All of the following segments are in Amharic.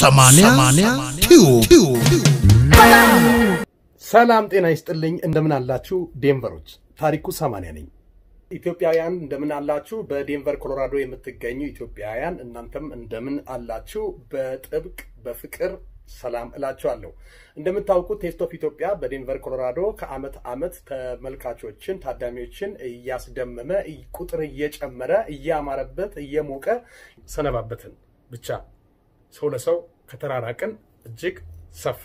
ሰማንያ ቲዩብ ሰላም ጤና ይስጥልኝ። እንደምን አላችሁ ዴንቨሮች? ታሪኩ ሰማንያ ነኝ። ኢትዮጵያውያን እንደምን አላችሁ? በዴንቨር ኮሎራዶ የምትገኙ ኢትዮጵያውያን እናንተም እንደምን አላችሁ? በጥብቅ በፍቅር ሰላም እላችኋለሁ። እንደምታውቁት ቴስት ኦፍ ኢትዮጵያ በዴንቨር ኮሎራዶ ከአመት አመት ተመልካቾችን ታዳሚዎችን እያስደመመ ቁጥር እየጨመረ እያማረበት እየሞቀ ሰነባበትን። ብቻ ሰው ለሰው ከተራራቅን እጅግ ሰፋ።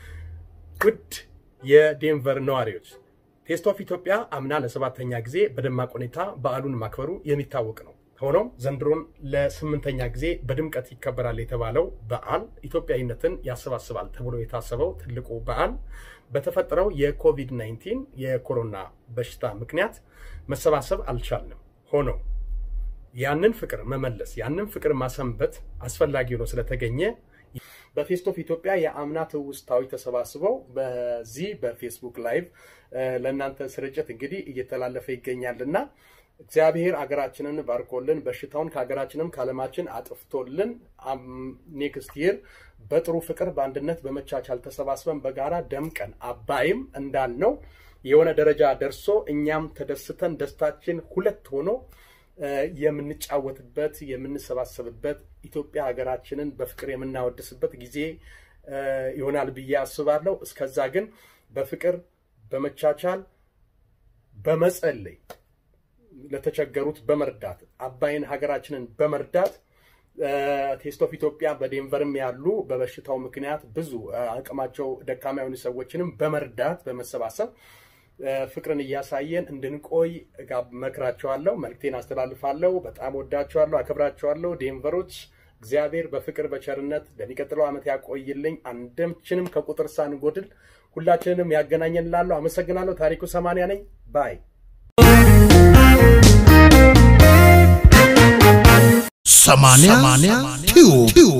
ውድ የዴንቨር ነዋሪዎች ቴስት ኦፍ ኢትዮጵያ አምና ለሰባተኛ ጊዜ በደማቅ ሁኔታ በዓሉን ማክበሩ የሚታወቅ ነው። ሆኖም ዘንድሮን ለስምንተኛ ጊዜ በድምቀት ይከበራል የተባለው በዓል ኢትዮጵያዊነትን ያሰባስባል ተብሎ የታሰበው ትልቁ በዓል በተፈጠረው የኮቪድ-19 የኮሮና በሽታ ምክንያት መሰባሰብ አልቻልንም። ሆኖ ያንን ፍቅር መመለስ ያንን ፍቅር ማሰንበት አስፈላጊ ሆኖ ስለተገኘ በቴስት ኦፍ ኢትዮጵያ የአምና ትውስታዎች ተሰባስበው በዚህ በፌስቡክ ላይቭ ለእናንተ ስርጭት እንግዲህ እየተላለፈ ይገኛልና እግዚአብሔር አገራችንን ባርኮልን በሽታውን ከሀገራችንም ከዓለማችን አጥፍቶልን ኔክስት ይር በጥሩ ፍቅር በአንድነት በመቻቻል ተሰባስበን በጋራ ደምቀን አባይም እንዳልነው የሆነ ደረጃ ደርሶ እኛም ተደስተን ደስታችን ሁለት ሆኖ የምንጫወትበት የምንሰባሰብበት ኢትዮጵያ ሀገራችንን በፍቅር የምናወድስበት ጊዜ ይሆናል ብዬ አስባለሁ። እስከዛ ግን በፍቅር በመቻቻል በመጸለይ ለተቸገሩት በመርዳት አባይን ሀገራችንን በመርዳት ቴስት ኦፍ ኢትዮጵያ በዴንቨርም ያሉ በበሽታው ምክንያት ብዙ አቅማቸው ደካማ የሆኑ ሰዎችንም በመርዳት በመሰባሰብ ፍቅርን እያሳየን እንድንቆይ መክራቸዋለሁ። መልክቴን አስተላልፋለሁ። በጣም ወዳቸዋለሁ፣ አከብራቸዋለሁ። ዴንቨሮች እግዚአብሔር በፍቅር በቸርነት ለሚቀጥለው ዓመት ያቆይልኝ። አንድምችንም ከቁጥር ሳንጎድል ሁላችንንም ያገናኘን ላለሁ አመሰግናለሁ። ታሪኩ ሰማንያ ነኝ ባይ ሰማንያ ቲዩብ